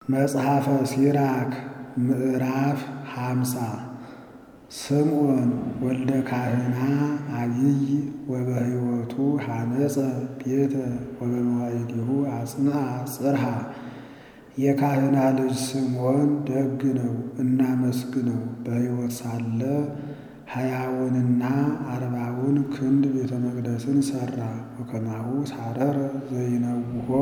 መጽሐፈ ሲራክ ምዕራፍ ሃምሳ ስምዖን ወልደ ካህና አቢይ ወበሕይወቱ ሐነጸ ቤተ ወበመዋዕሊሁ አጽንዐ ጽርሐ። የካህና ልጅ ስምዖን ደግ ነው፣ እናመስግነው። በሕይወት ሳለ ሀያውንና አርባውን ክንድ ቤተ መቅደስን ሠራ። ወከማሁ ሳረረ ዘይነውሖ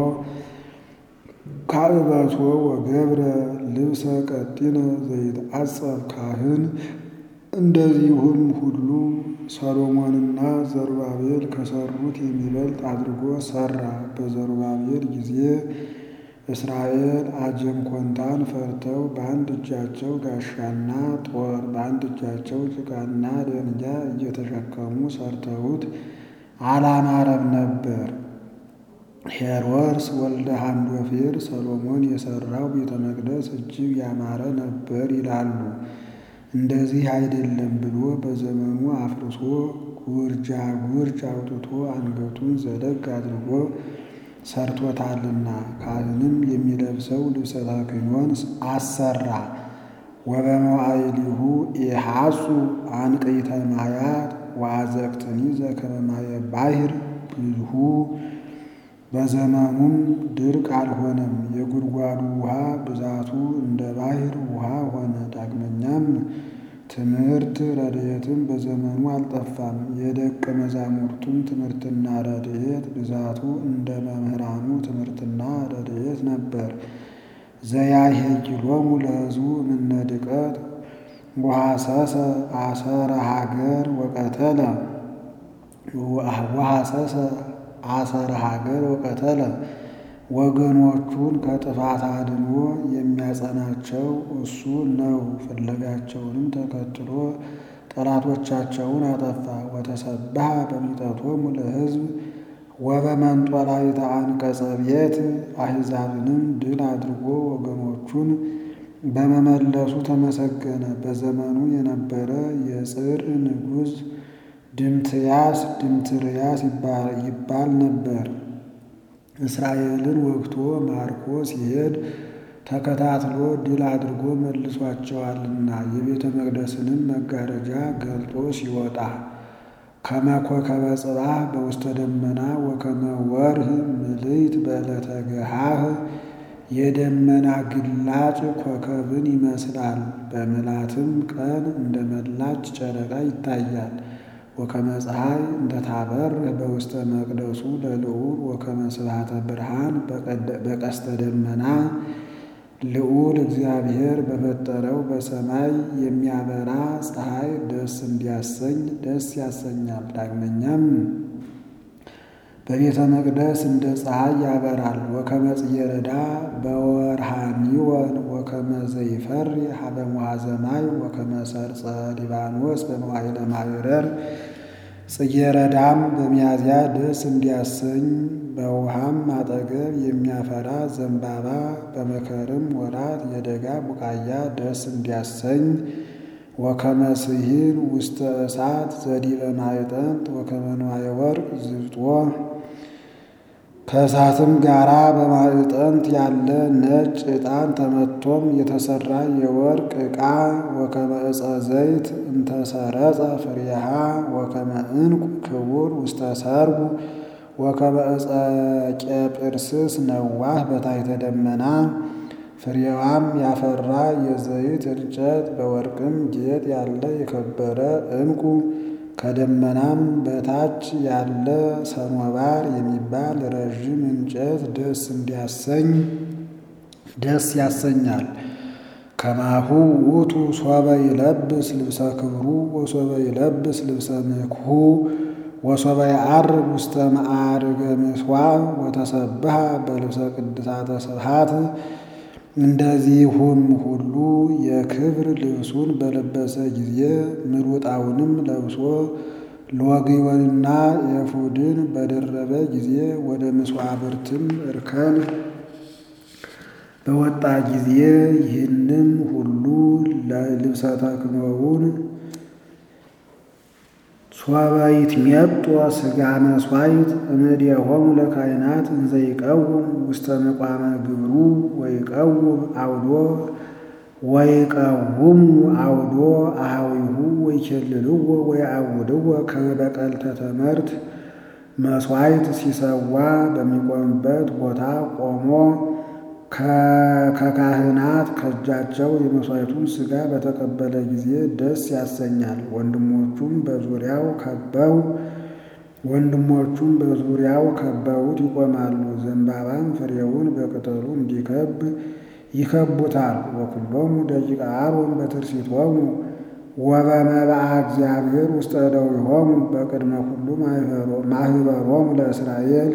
ካዕበቶ ወገብረ ልብሰ ቀጢነ ዘይትዓጸፍ ካህን። እንደዚሁም ሁሉ ሰሎሞንና ዘሩባቤል ከሠሩት የሚበልጥ አድርጎ ሠራ። በዘሩባቤል ጊዜ እስራኤል አጀም ኮንታን ፈርተው በአንድ እጃቸው ጋሻና ጦር በአንድ እጃቸው ጭቃና ደንጊያ እየተሸከሙ ሠርተውት አላማረም ነበር። ሄሮድስ ወልደ ሃንዶፌር ሰሎሞን የሠራው ቤተ መቅደስ እጅግ ያማረ ነበር ይላሉ። እንደዚህ አይደለም ብሎ በዘመኑ አፍርሶ ጉርጃ ጉርጅ አውጥቶ አንገቱን ዘለግ አድርጎ ሰርቶታልና ካህንም የሚለብሰው ልብሰ ተክህኖን አሰራ። ወበመዋዕሊሁ ኢሐጹ አንቅዕተ ማያት ወአዘቅትኒ ዘከመ ማየ ባሕር ብዝሁ። በዘመኑም ድርቅ አልሆነም፣ የጉድጓዱ ውሃ ብዛቱ እንደ ባሕር ውሃ ሆነ። ዳግመኛም ትምህርት ረድኤትም በዘመኑ አልጠፋም። የደቀ መዛሙርቱም ትምህርትና ረድኤት ብዛቱ እንደ መምህራኑ ትምህርትና ረድኤት ነበር። ዘያሄይሎሙ ለሕዝቡ እምነ ድቀት ወሐሰሰ አሰረ ሀገር ወቀተለ ወሐሰሰ አሰረ ሀገር ወቀተለ። ወገኖቹን ከጥፋት አድኖ የሚያጸናቸው እሱ ነው። ፍለጋቸውንም ተከትሎ ጠላቶቻቸውን አጠፋ። ወተሰብሐ በሚጠቶሙ ለሕዝብ ወበመንጦላዕተ አንቀጸ ቤት። አሕዛብንም ድል አድርጎ ወገኖቹን በመመለሱ ተመሰገነ። በዘመኑ የነበረ የጽር ንጉሥ ድምትያስ ድምትርያስ ይባል ነበር። እስራኤልን ወግቶ ማርኮ ሲሄድ ተከታትሎ ድል አድርጎ መልሷቸዋልና የቤተ መቅደስንም መጋረጃ ገልጦ ሲወጣ ከመ ኮከበ ጽባሕ በውስተ ደመና ወከመ ወርህ ምልዕት በዕለተ ገሃህ። የደመና ግላጭ ኮከብን ይመስላል፣ በምልዓትም ቀን እንደ መላች ጨረቃ ይታያል። ወከመ ፀሐይ እንተ ታበርህ በውስተ መቅደሱ ለልዑል ወከመ ስብሐተ ብርሃን በቀስተ ደመና። ልዑል እግዚአብሔር በፈጠረው በሰማይ የሚያበራ ፀሐይ ደስ እንዲያሰኝ ደስ ያሰኛል። ዳግመኛም በቤተ መቅደስ እንደ ፀሐይ ያበራል። ወከመ ጽጌረዳ በወርሃኒወን ወከመ ዘይፈሪ ሀበ ሙሐዘ ማይ ወከመ ሰርጸ ሊባኖስ በመዋዕለ ማዕረር። ጽጌረዳም በሚያዝያ ደስ እንዲያሰኝ በውሃም አጠገብ የሚያፈራ ዘንባባ በመከርም ወራት የደጋ ቡቃያ ደስ እንዲያሰኝ። ወከመ ስሂን ውስተ እሳት ዘዲበ ማዕጠንት ወከመ ንዋየ ወርቅ ዝብጦ። ከእሳትም ጋራ በማዕጠንት ያለ ነጭ ዕጣን ተመቶም የተሰራ የወርቅ ዕቃ። ወከመ ዕፀ ዘይት እንተሰረጸ ፍሬሃ ወከመ ዕንቁ ክቡር ውስተ ሰርጉ። ወከመ ዕፀ ቄጵርስስ ነዋህ በታሕተ ደመና። ፍሬዋም ያፈራ የዘይት እንጨት በወርቅም ጌጥ ያለ የከበረ ዕንቁ። ከደመናም በታች ያለ ሰኖባር የሚባል ረዥም እንጨት ደስ እንዲያሰኝ ደስ ያሰኛል። ከማሁ ውእቱ ሶበ ይለብስ ልብሰ ክብሩ ወሶበ ይለብስ ልብሰ ምክሁ ወሶበ የዐርግ ውስተ መዓርገ ምሥዋዕ ወተሰብሐ በልብሰ ቅድሳተ ስብሐት። እንደዚሁም ሁሉ የክብር ልብሱን በለበሰ ጊዜ ምሩጣውንም ለብሶ ሎግዮንና ኤፉድን በደረበ ጊዜ ወደ መሥዋዕትም እርከን በወጣ ጊዜ ይህንም ሁሉ ልብሰ ተክህኖውን ሶበ ይትሜጦ ሥጋ መሥዋዕት እምእዴሆሙ ለካህናት እንዘ ይቀውም ውስተ ምቋመ ግብሩ ወይቀውም አውዶ ወይቀውሙ አውዶ አኀዊሁ ወይኬልልዎ ወይአውድዎ ከመ በቀልተ ተመርት መሥዋዕት ሲሰዋ በሚቆምበት ቦታ ቆሞ ከካህናት ከእጃቸው የመሥዋዕቱን ሥጋ በተቀበለ ጊዜ ደስ ያሰኛል። ወንድሞቹም በዙሪያው ከበው ወንድሞቹም በዙሪያው ከበውት ይቆማሉ። ዘንባባም ፍሬውን በቅጠሉ እንዲከብ ይከቡታል። ወኩሎሙ ደቂቀ አሮን በትርሲቶሙ ወበመብአ እግዚአብሔር ውስተ እደዊሆሙ በቅድመ ኩሉ ማኅበሮሙ ለእስራኤል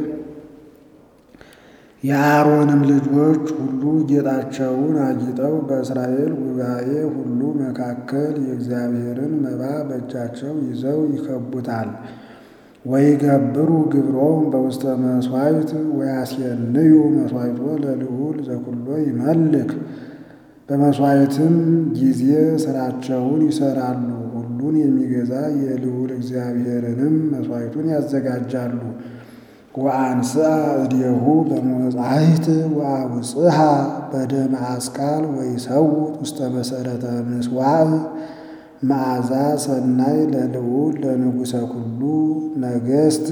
የአሮንም ልጆች ሁሉ ጌጣቸውን አጊጠው በእስራኤል ጉባኤ ሁሉ መካከል የእግዚአብሔርን መባ በእጃቸው ይዘው ይከቡታል። ወይገብሩ ግብሮም በውስተ መሥዋዕት ወያስየንዩ መሥዋዕቶ ለልዑል ዘኩሎ ይመልክ። በመሥዋዕትም ጊዜ ሥራቸውን ይሠራሉ። ሁሉን የሚገዛ የልዑል እግዚአብሔርንም መሥዋዕቱን ያዘጋጃሉ። ወአንስአ እዴሁ በመጻሕፍት ወአውጽሃ በደመ አስካል ወይሰውት ውስተ መሠረተ ምሥዋዕ መዓዛ ሰናይ ለልዑል ለንጉሠ ኩሉ ነገሥት።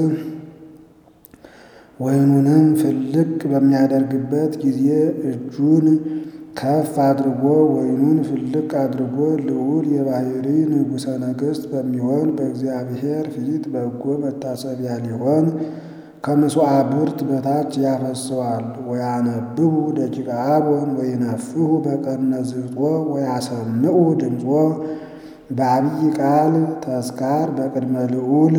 ወይኑንም ፍልቅ በሚያደርግበት ጊዜ እጁን ከፍ አድርጎ ወይኑን ፍልቅ አድርጎ ልዑል የባሕሪ ንጉሠ ነገሥት በሚሆን በእግዚአብሔር ፊት በጎ መታሰቢያ ሊሆን ከምስዋዕብርት በታች ያፈሰዋል። ወያነብቡ ደቂቀ አሮን ወይነፍሑ በቀርነ ዝብጦ ወያሰምዑ ድምፆ በአብይ ቃል ተስካር በቅድመ ልዑል።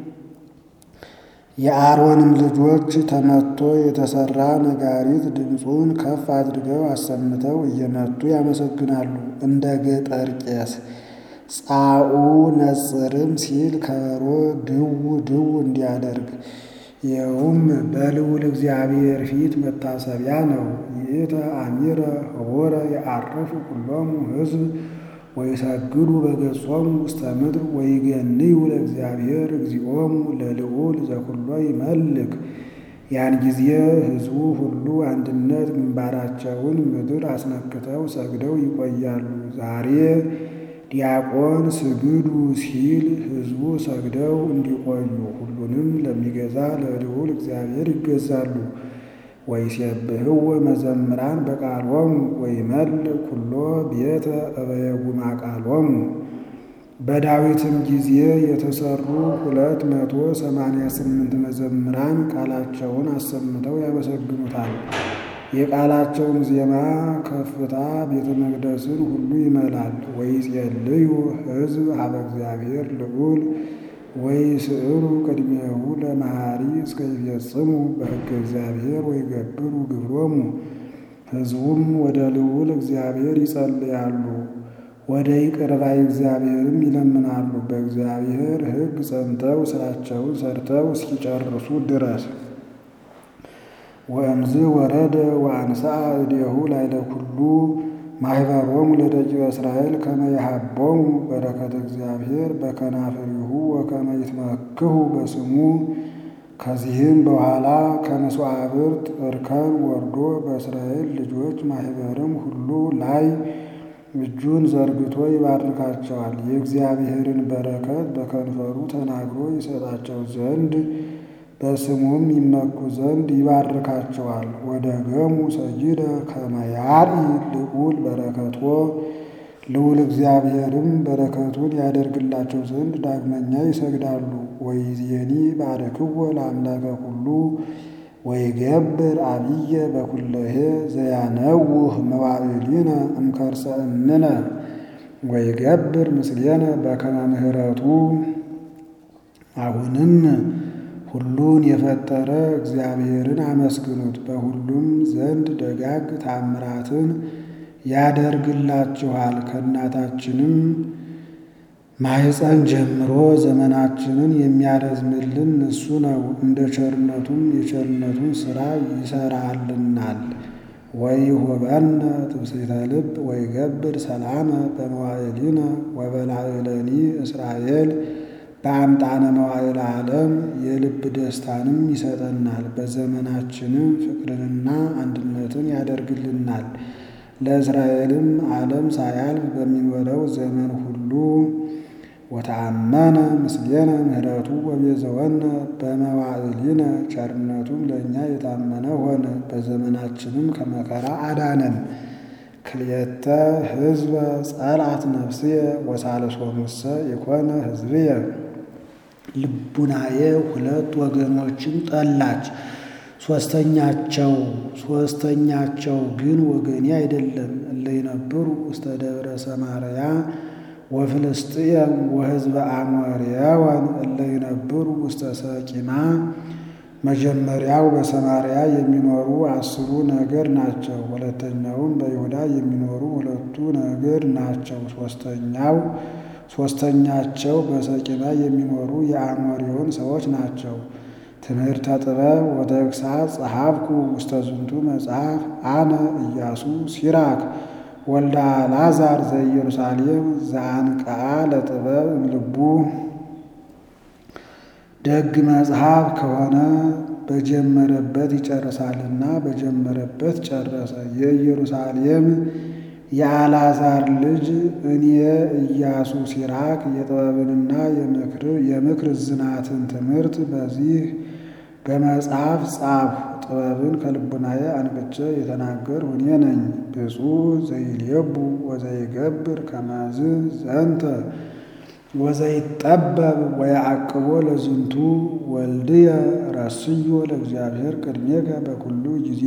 የአሮንም ልጆች ተመቶ የተሰራ ነጋሪት ድምፁን ከፍ አድርገው አሰምተው እየመቱ ያመሰግናሉ። እንደ ገጠር ቄስ ጻኡ ነጽርም ሲል ከበሮ ድው ድው እንዲያደርግ ይኸውም በልዑል እግዚአብሔር ፊት መታሰቢያ ነው። ይእተ አሚረ ኅቡረ የዐርፉ ኩሎሙ ሕዝብ ወይሰግዱ በገጾሙ ውስተ ምድር ወይገንዩ ለእግዚአብሔር እግዚኦሙ ለልዑል ዘኩሎ ይመልክ። ያን ጊዜ ሕዝቡ ሁሉ አንድነት ግንባራቸውን ምድር አስነክተው ሰግደው ይቆያሉ። ዛሬ ዲያቆን ስግዱ ሲል ሕዝቡ ሰግደው እንዲቆዩ ሁሉንም ለሚገዛ ለልዑል እግዚአብሔር ይገዛሉ። ወይሴብሕዎ መዘምራን በቃሎሙ ወይመልእ ኩሎ ቤተ እበየጉማ ቃሎሙ። በዳዊትም ጊዜ የተሰሩ ሁለት መቶ ሰማንያ ስምንት መዘምራን ቃላቸውን አሰምተው ያመሰግኑታል። የቃላቸውም ዜማ ከፍታ ቤተ መቅደስን ሁሉ ይመላል። ወይጼልዩ ሕዝብ ሀበ እግዚአብሔር ልዑል ወይስዕሩ ቅድሜሁ ለመሐሪ እስከ ይፈጽሙ በሕገ እግዚአብሔር ወይገብሩ ግብሮሙ። ሕዝቡም ወደ ልዑል እግዚአብሔር ይጸልያሉ፣ ወደ ይቅር ባይ እግዚአብሔርም ይለምናሉ። በእግዚአብሔር ሕግ ጸንተው ሥራቸውን ሰርተው እስኪጨርሱ ድረስ። ወእምዝ ወረደ ወአንሥአ እዴሁ ላዕለ ኩሉ ማኅበሮሙ ለደቂቀ እስራኤል ከመ ይሃቦሙ በረከተ እግዚአብሔር በከናፍሪሁ ወከመ ይትመክሁ በስሙ። ከዚህም በኋላ ከመሥዋዕብርት እርከን ወርዶ በእስራኤል ልጆች ማኅበርም ሁሉ ላይ እጁን ዘርግቶ ይባርካቸዋል። የእግዚአብሔርን በረከት በከንፈሩ ተናግሮ ይሰጣቸው ዘንድ በስሙም ይመኩ ዘንድ ይባርካቸዋል። ወደ ገሙ ሰጅደ ከመ ያርኢ ልዑል በረከቶ ልዑል እግዚአብሔርም በረከቱን ያደርግላቸው ዘንድ ዳግመኛ ይሰግዳሉ። ወይዜኒ ባርክዎ ለአምላከ ኩሉ ወይገብር አብየ በኩለሄ ዘያነውህ መዋዕሊነ እምከርሰ እምነ ወይገብር ምስሌነ በከመ ምሕረቱ። አሁንም ሁሉን የፈጠረ እግዚአብሔርን አመስግኑት። በሁሉም ዘንድ ደጋግ ታምራትን ያደርግላችኋል። ከእናታችንም ማኅፀን ጀምሮ ዘመናችንን የሚያረዝምልን እሱ ነው። እንደ ቸርነቱም የቸርነቱን ሥራ ይሠራልናል። ወይሁበነ ትምስሕተ ልብ ወይገብር ሰላመ በመዋዕሊነ ወበላዕለኒ እስራኤል በአምጣነ መዋዕለ ዓለም የልብ ደስታንም ይሰጠናል። በዘመናችንም ፍቅርንና አንድነትን ያደርግልናል። ለእስራኤልም ዓለም ሳያልፍ በሚኖረው ዘመን ሁሉ ወተአመነ ምስሌነ ምሕረቱ ወቤዘወነ በመዋዕሊነ ቸርነቱም ለእኛ የታመነ ሆነ። በዘመናችንም ከመከራ አዳነን። ክልኤተ ሕዝበ ጸልአት ነፍስየ ወሳልሶሙሰ የኮነ ሕዝብየ ልቡናዬ ሁለት ወገኖችን ጠላች። ሶስተኛቸው ሶስተኛቸው ግን ወገኔ አይደለም። እለ ይነብሩ ውስተ ደብረ ሰማርያ ወፍልስጥኤም ወሕዝበ አሞርያወን እለ ይነብሩ ውስተ ሰቂማ። መጀመሪያው በሰማርያ የሚኖሩ አስሩ ነገድ ናቸው። ሁለተኛውም በይሁዳ የሚኖሩ ሁለቱ ነገድ ናቸው። ሶስተኛው ሶስተኛቸው በሰቂማ የሚኖሩ የአሞሪዮን ሰዎች ናቸው። ትምህርተ ጥበብ ወተግሣጽ ጸሐፍኩ ውስተ ዝንቱ መጽሐፍ አነ ኢያሱ ሲራክ ወልደ አልዓዛር ዘኢየሩሳሌም ዘአንቅዓ ለጥበብ እምልቡ። ደግ መጽሐፍ ከሆነ በጀመረበት ይጨርሳልና በጀመረበት ጨረሰ። የኢየሩሳሌም የአልዓዛር ልጅ እኔ ኢያሱ ሲራክ የጥበብንና የምክር ዝናትን ትምህርት በዚህ በመጽሐፍ ጻፍ ጥበብን ከልቡናዬ አንቅቼ የተናገርሁ እኔ ነኝ። ብፁዕ ዘይሌቡ ወዘይገብር ከመዝ ዘንተ ወዘይጠበብ ወየዐቅቦ ለዝንቱ ወልድየ ረስዮ ለእግዚአብሔር ቅድሜከ በኩሉ ጊዜ።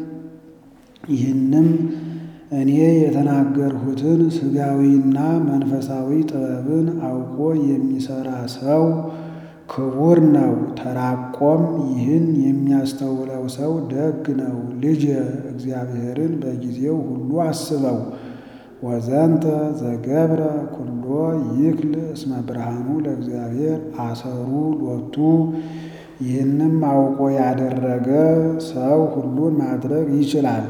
ይህንም እኔ የተናገርሁትን ሥጋዊና መንፈሳዊ ጥበብን አውቆ የሚሠራ ሰው ክቡር ነው። ተራቆም ይህን የሚያስተውለው ሰው ደግ ነው። ልጅ እግዚአብሔርን በጊዜው ሁሉ አስበው። ወዘንተ ዘገብረ ኩሎ ይክል እስመ ብርሃኑ ለእግዚአብሔር አሰሩ ሎቱ። ይህንም አውቆ ያደረገ ሰው ሁሉን ማድረግ ይችላል።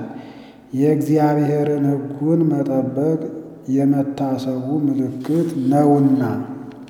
የእግዚአብሔርን ሕጉን መጠበቅ የመታሰቡ ምልክት ነውና